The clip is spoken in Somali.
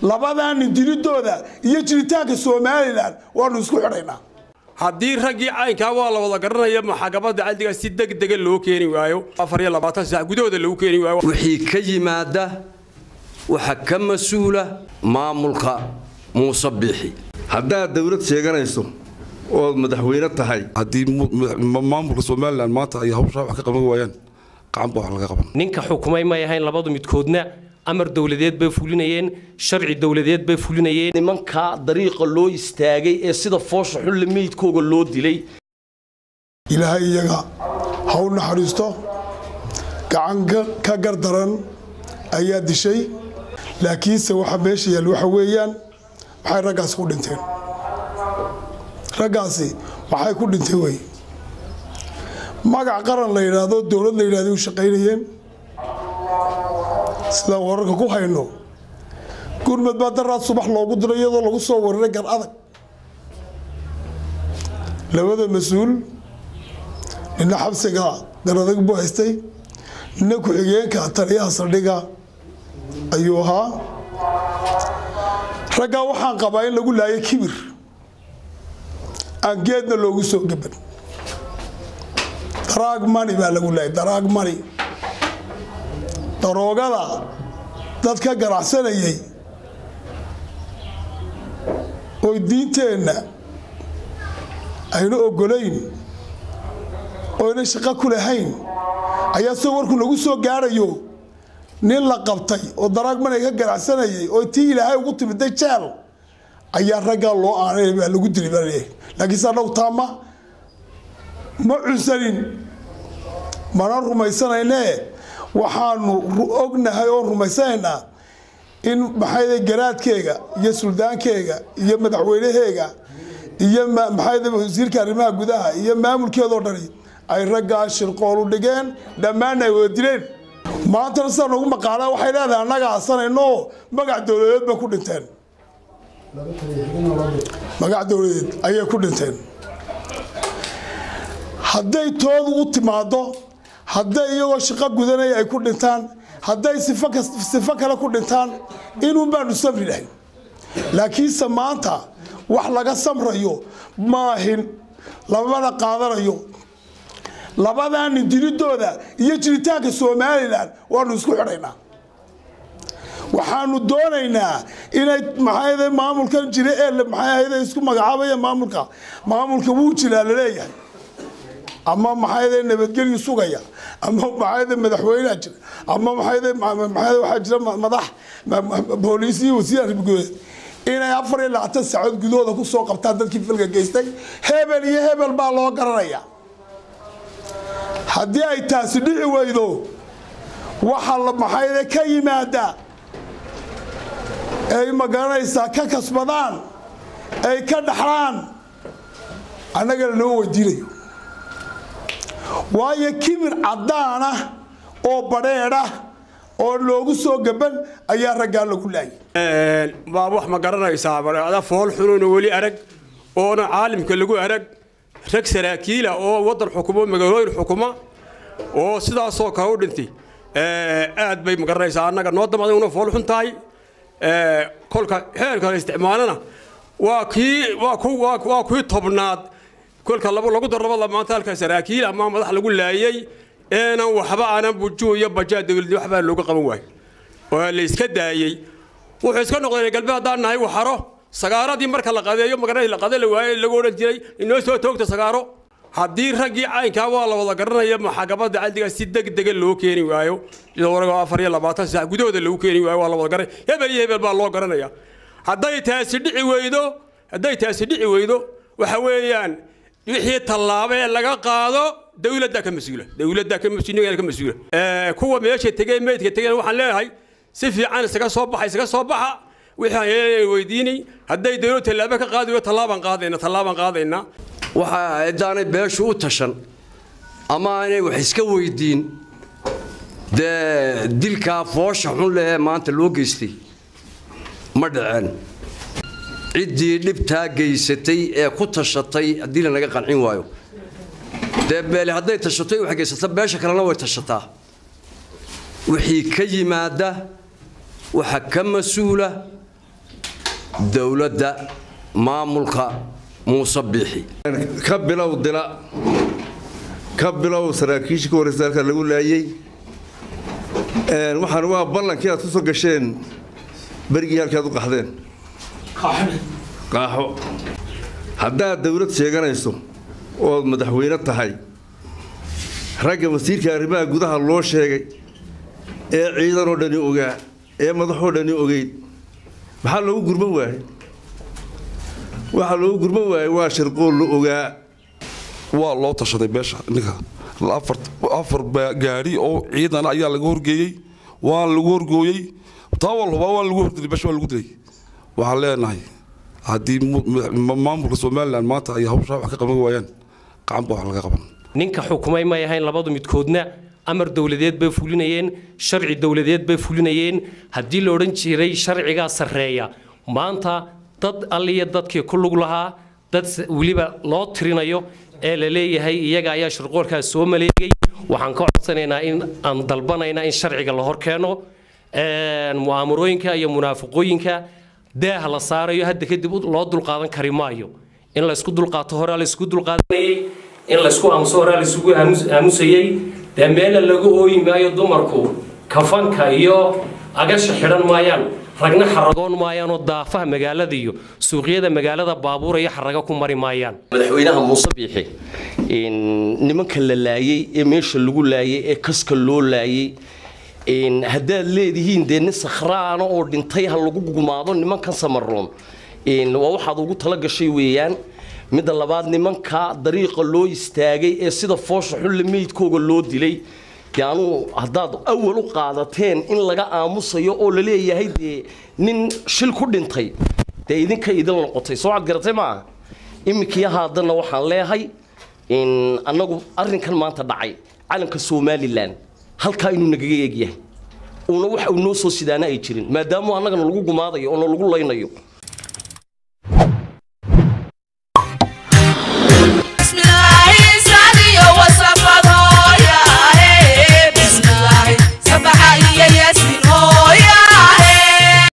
labadaa nin dilidooda iyo jiritaanka somalilan waanu isku xidhaynaa haddii raggii caynkaa waa la wada garanaya maxkamadda cadliga si degdega loo keeni waayo afar iyo labaatan saac gudahooda lagu keeni waayo wixii ka yimaada waxa ka mas-uula maamulka muuse biixi haddaad dawlad sheeganayso ood madaxweyne tahay haddii maamulka somalilan maanta ay hawshaa wax ka qaban waayaan gacan baa wax laga qaban ninka xukumay may ahayn labadu midkoodna amar dowladeed bay fulinayeen sharci dowladeed bay fulinayeen nimankaa dariiqa loo istaagay ee sida foosha xulle meydkooga loo dilay ilaahay iyaga ha u naxariisto gacan ka gardaran ayaa dishay laakiinse waxa meesha yaal waxa weeyaan maxay raggaasi ku dhinteen raggaasi maxay ku dhinteen wey magac qaran la yidhaahdo dowlad la yidhahdo u shaqaynayeen sidaan wararka ku hayno gurmad baa daraad subax loogu diray iyadoo lagu soo wararay gar adag labada mas-uul nina xabsiga gar adag buu haystay nina ku-xigeenka taliyaha saldhiga ayuu ahaa raggaa waxaan qabaa in lagu laayo kibir aan geedna loogu soo gaban daraag mani baa lagu laayay daraag mani daroogada dad ka ganacsanayay oo diinteenna ayna ogolayn oyna shaqo ku lahayn ayaa soo warku lagu soo gaarayo nin la qabtay oo daraag mani ka ganacsanayay oo tii ilaahay ugu timiday jeel ayaa raggaa loo aanay baa lagu dili baa leeyahay laakiinse annagu taama ma cunsanin mana rumaysanayne waxaanu ognahay oo rumaysanaynaa in maxayda garaadkeega iyo suldaankeyga iyo madaxweynaheega iyo maxayda wasiirka arrimaha gudaha iyo maamulkeedoo dhani ay raggaa shirqoolu dhigeen dhammaanna ay wada dileen maantana sidaa noogu maqaanaa waxay leedahay annaga asanayno magac dowladeed bay ku dhinteen magac dowladeed ayay ku dhinteen hadday toodu u timaado hadday iyagoo shaqo gudanaya ay ku dhintaan hadday sifo kale ku dhintaan inuun baanu samri lahayn laakiinse maanta wax laga samrayo maahin lamana qaadanayo labadaa nin dilidooda iyo jiritaanka somalilan waanu isku xidhaynaa waxaanu doonaynaa inay maxaa maamulkan jira ee maxaa isku magacaabaya maamulka maamulka wuu jiraa laleeyahay ama maxaa nabadgelyu sugaya ama maxaa madaxweynea jira ama waxaa jira madax booliis iyo wasiir arrimagudeed inay afar iyo labaatan saacood gudahooda ku soo qabtaan dadkii filka geystay hebel iyo hebel baa loo garanaya haddii ay taasi dhici weydo waxa maxaa ka yimaada ay magaranaysaa ka kasbadaan ay ka dhaxlaan annagana loo weydiinayo waayo kibir caddaana oo badheedha oo loogu soo gaban ayaa raggaa lagu laayay baa wax ma garanaysaa bareecda fool xunuuna weli arag oona caalimka lagu arag rag saraakiila oo waddan xukumo magaalooyin xukuma oo sidaasoo kale u dhintay aad bay ma garanaysaa annaga noo damada una fool xun tahay kolka xeerka la isticmaalana waa kii waa ku waa kuwii tobnaad kolka lagu darrabada maanta halka saraakiil ama madax lagu laayay eenan waxba aanan bujuo iyo bajaa dawladda waxbaa looga qaban waayo oo la iska daayey wuxuu iska noqday galbeed haddaan nahay waxaro sagaaradii marka la qadeeyo magaranay la qade la waayey lagu odhan jiray inoo soo toogta sagaaro haddii raggii caynkaa waa la wada garanaya maxkamadda cadliga si degdega loo keeni waayo iyadoo afar iyo labaatan saac gudahooda lagu keeni waayo waa la wada garanay hebel iyo hebel baa loo garanaya hadday taasi dhici weydo hadday taasi dhici weydo waxa weeyaan wixii tallaabo ee laga qaado dawladda ka mas-uula dawladda ka mas-uula ka mas-uula kuwa meesha tegey meydka tegeen waxaan leeyahay si fiican isaga soo baxa isaga soo baxa wixii aan weydiinay hadday dawlad tallaabo ka qaadi weydo tallaabaan qaadayna tallaabaan qaadaynaa waxa ciddaanay beeshu u tashan ama aanay wax iska weydiin dee dilkaa foosha xun leh ee maanta loo geystay ma dhaceen ciddii dhibtaa geysatay ee ku tashatay haddii lanaga qancin waayo dee beele hadday tashatay wax geysata beesha kalena way tashataa wixii ka yimaada waxa ka mas-uula dowladda maamulka muuse biixi ka bilow dila ka bilow saraakiishii ka horreysa halkaa lagu laayey waxaan waa ballankii aad ku soo gasheen berigii halkii aad u qaxdeen qaaxo haddaad dowlad sheeganayso ood madaxweyne tahay ragga wasiirka arrimaha gudaha loo sheegay ee ciidanoo dhani ogaa ee madaxoo dhani ogeyd maxaa loogu gurman waayey waxaa loogu gurman waayey waa shirqool la ogaa waa loo tashaday beesha ninka afar gaari oo ciidan ayaa laga horgeeyey waa lagu horgooyey taa walba waa lagu hordilay beesha waa lagu dilay waxaan leenahay haddii maamulka somalilan maanta ay hawshaa wax ka qaban waayaan gacan baa wax laga qaban ninka xukumay may ahayn labadu midkoodna amar dowladeed bay fulinayeen sharci dowladeed bay fulinayeen haddii la odhan jiray sharcigaa sarreeya maanta dad alliya dadkii ku lug lahaa dad weliba loo tirinayo ee la leeyahay iyaga ayaa shirqoolkaas soo maleegay waxaan ka codsanaynaa in aan dalbanaynaa in sharciga la hor keeno mu'aamarooyinka iyo munaafiqooyinka daah la saarayo hadda kadib loo dulqaadan kari maayo in laysku dulqaato horaa laysku dulqaadanayay in laysku aamuso horaa laysugu aamusayey dee meela lagu ooyi maayo dumarku kafanka iyo agasha xidhan maayaan ragna xaragoon maayaanoo daafaha magaalada iyo suuqyada magaalada baabuura iyo xaraga ku mari maayaan madaxweynaha muuse biixi nimanka la laayey ee meesha lagu laayey ee kaska loo laayey haddaad leedihiin dee nin sakhraana oo dhintay ha lagu gumaado nimankan samaroon waa waxaad ugu tala gashay weeyaan midda labaad nimanka dariiqa loo istaagay ee sida foosha xulle meydkooga loo dilay dee anuu haddaad awal u qaadateen in laga aamusayo oo la leeyahay dee nin shil ku dhintay dee idinka idin noqotay soo cad garatay maaha iminkii haadana waxaan leehay annagu arrinkan maanta dhacay calanka somalilan halkaa inuu nagaga eegyahay uuna wax uu noo soo sidaana ay jirin maadaama annagana lagu gumaadayo oo na lagu laynayo